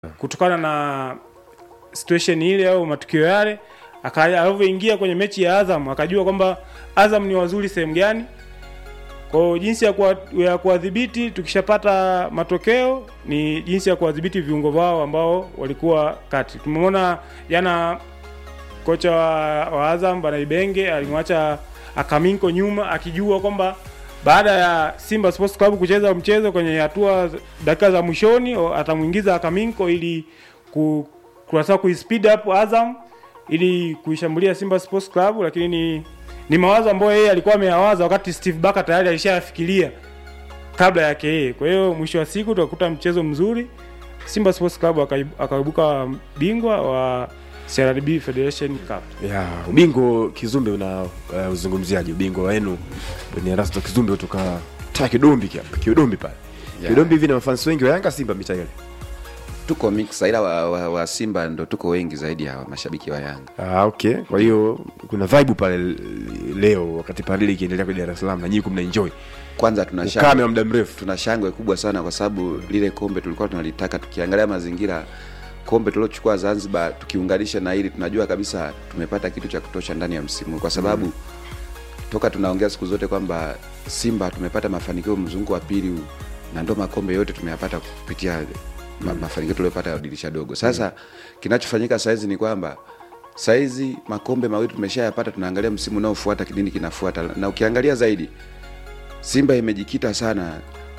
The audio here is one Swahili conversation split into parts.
kutokana na situation ile au matukio yale, aka- alivyoingia kwenye mechi ya Azam akajua kwamba Azam ni wazuri sehemu gani. Kwa hiyo jinsi ya kuwa- ya kuwadhibiti, tukishapata matokeo ni jinsi ya kuwadhibiti viungo vao ambao walikuwa kati. Tumeona jana kocha wa, wa Azam bana Ibenge alimwacha Akaminko nyuma akijua kwamba baada ya Simba Sports Club kucheza mchezo kwenye hatua za- dakika za mwishoni o- atamuingiza Akaminko ili ku kurasa ku speed up Azam ili kuishambulia Simba Sports Club, lakini ni, ni mawazo ambayo yeye alikuwa ameyawaza wakati Steve Barker tayari alishayafikiria kabla yake yeye. Kwa hiyo mwisho wa siku tukakuta mchezo mzuri, Simba Sports Club akaib- akaibuka bingwa wa CRDB Federation Cup. ya ubingwa Kizumbe una uh, uzungumziaji ubingwa wenu ni Erasto Kizumbe kutoka taa Kidombi kia- Kidombi pale Ya. Kidombi hivi na mafans wengi wa Yanga Simba mita ile tuko mix ila wa, wa, wa Simba ndo tuko wengi zaidi ya mashabiki wa Yanga. ah, okay kwa hiyo kuna vibe pale l- leo wakati parili ikiendelea kwa Dar es Salaam na nyinyi kumna enjoy Kwanza tuna ukame shangwe, wa muda mrefu tuna shangwe kubwa sana kwa sababu lile kombe tulikuwa tunalitaka. Tukiangalia mazingira, kombe tuliochukua Zanzibar tukiunganisha na hili, tunajua kabisa tumepata kitu cha kutosha ndani ya msimu, kwa sababu toka tunaongea siku zote kwamba Simba tumepata mafanikio mzunguko wa pili huu, na ndo makombe yote tumeyapata kupitia ma, mafanikio tuliyopata ya dirisha dogo. Sasa kinachofanyika saizi ni kwamba saizi makombe mawili tumeshayapata, tunaangalia msimu unaofuata, kidini kinafuata, na ukiangalia zaidi Simba imejikita sana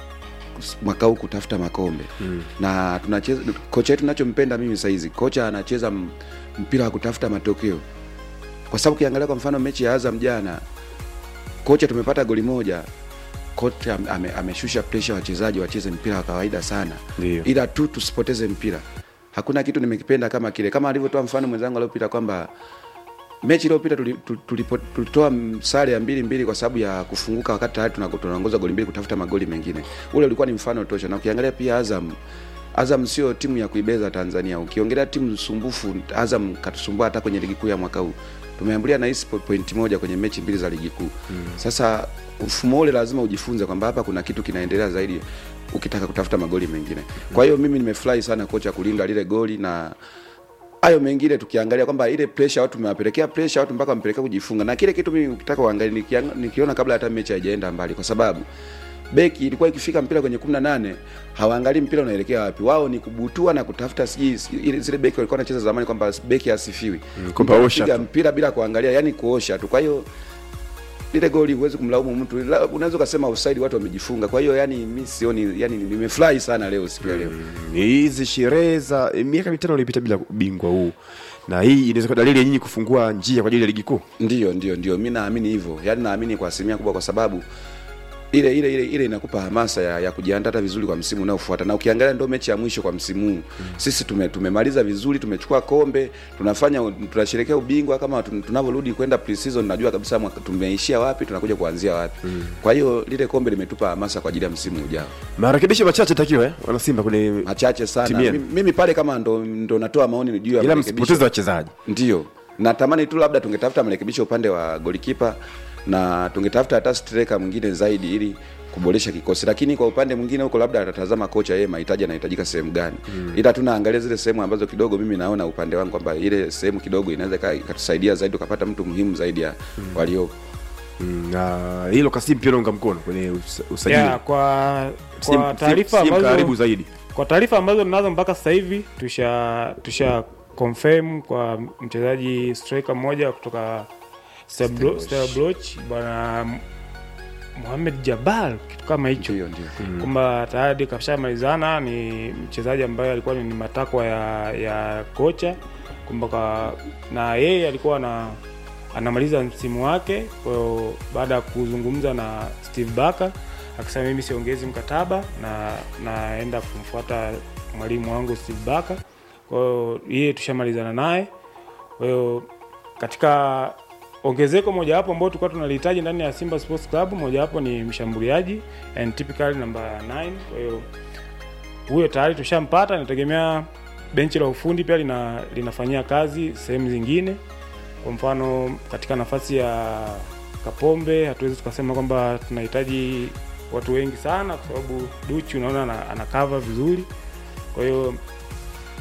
mwaka huu kutafuta makombe mm. na tunacheza kocha yetu nachompenda mimi saizi, kocha anacheza m- mpira wa kutafuta matokeo, kwa sababu ukiangalia kwa mfano mechi ya Azam jana, kocha tumepata goli moja, kocha ame- ame, ameshusha presha wachezaji wacheze mpira wa kawaida sana, Ndio. ila tu tusipoteze mpira. Hakuna kitu nimekipenda kama kile, kama alivyotoa mfano mwenzangu aliopita kwamba mechi iliyopita tuli- tu- tulipo- tulitoa m- sare ya mbili mbili kwa sababu ya kufunguka wakati tayari tuna- tunaongoza goli mbili kutafuta magoli mengine. Ule ulikuwa ni mfano tosha, na ukiangalia pia Azam Azam sio timu ya kuibeza Tanzania. Ukiongelea timu sumbufu, Azam katusumbua hata kwenye ligi kuu ya mwaka huu. Tumeambulia na hisi pointi moja kwenye mechi mbili za ligi kuu. Mm. Sasa mfumo ule lazima ujifunze kwamba hapa kuna kitu kinaendelea zaidi ukitaka kutafuta magoli mengine. Kwa hiyo mimi nimefurahi sana kocha kulinda lile goli na hayo mengine tukiangalia kwamba ile pressure watu tumewapelekea pressure watu mpaka wamepelekea kujifunga, na kile kitu mimi ukitaka uangalie, nikiang- nikiona kabla hata mechi haijaenda mbali, kwa sababu beki ilikuwa ikifika mpira kwenye 18 hawaangalii mpira unaelekea wapi, wao ni kubutua na kutafuta sijui sijui- ile zile beki walikuwa wanacheza zamani kwamba beki asifiwi Mm, kwamba osha Kupiga tu. mpira bila kuangalia, yani kuosha tu. Kwa hiyo lile goli huwezi kumlaumu mtu, La- unaweza ukasema offside, watu wamejifunga. Kwa hiyo yani mi sioni, yani nimefurahi sana leo siku ya leo. ni hizi sherehe za eh, miaka mitano ilipita bila ubingwa huu na hii inaweza kuwa dalili ya nyinyi kufungua njia kwa ajili ya ligi kuu Ndio, ndio, ndio, mi naamini hivyo, yaani naamini kwa asilimia kubwa, kwa sababu ile ile ile ile inakupa hamasa ya, ya kujiandaa hata vizuri kwa msimu unaofuata. Na ukiangalia ndio mechi ya mwisho kwa msimu huu mm. sisi tume, tumemaliza vizuri, tumechukua kombe, tunafanya tunasherehekea ubingwa kama tun- tunavyorudi kwenda pre-season, najua kabisa mwaka- tumeishia wapi, tunakuja kuanzia wapi mm. kwa hiyo lile kombe limetupa hamasa kwa ajili ya msimu ujao, marekebisho machache takiwa eh? wanasimba kwenye machache sana. Timu yenu. Mimi, mimi pale kama ndo, ndo natoa maoni juu ya ila marekebisho. msipoteze wachezaji Ndio, natamani tu labda tungetafuta marekebisho upande wa golikipa na tungetafuta hata striker mwingine zaidi ili kuboresha kikosi, lakini kwa upande mwingine huko labda atatazama kocha yeye mahitaji anahitajika sehemu gani mm. ila tunaangalia zile sehemu ambazo kidogo mimi naona upande wangu kwamba ile sehemu kidogo inaweza ika- ikatusaidia zaidi ukapata mtu muhimu zaidi ya mm. waliopo. Mm, na hilo Kasim pia naunga mkono kwenye us- usajili Yeah, kwa Sim- kwa sim- taarifa sim karibu ambazo zaidi kwa taarifa ambazo ninazo mpaka sasa hivi tusha tusha confirm kwa mchezaji striker mmoja kutoka Stella Bloch bwana Mohamed Jabal kitu kama hicho Ndio, ndio. kwamba tayari kashamalizana ni mchezaji ambaye alikuwa ni matakwa ya, ya kocha kwamba ka- na yeye alikuwa na anamaliza msimu wake kwa hiyo baada ya kuzungumza na Steve Barker akisema mimi siongezi mkataba na naenda kumfuata mwalimu wangu Steve Barker kwa hiyo yeye tushamalizana naye kwa hiyo katika ongezeko mojawapo ambao tulikuwa tunalihitaji ndani ya Simba Sports Club, mojawapo ni mshambuliaji and typically namba 9. Kwa hiyo huyo tayari tushampata, nategemea benchi la ufundi pia lina, linafanyia kazi sehemu zingine. Kwa mfano katika nafasi ya Kapombe hatuwezi tukasema kwamba tunahitaji watu wengi sana, kwa sababu Duchi unaona ana, ana cover vizuri. Kwa hiyo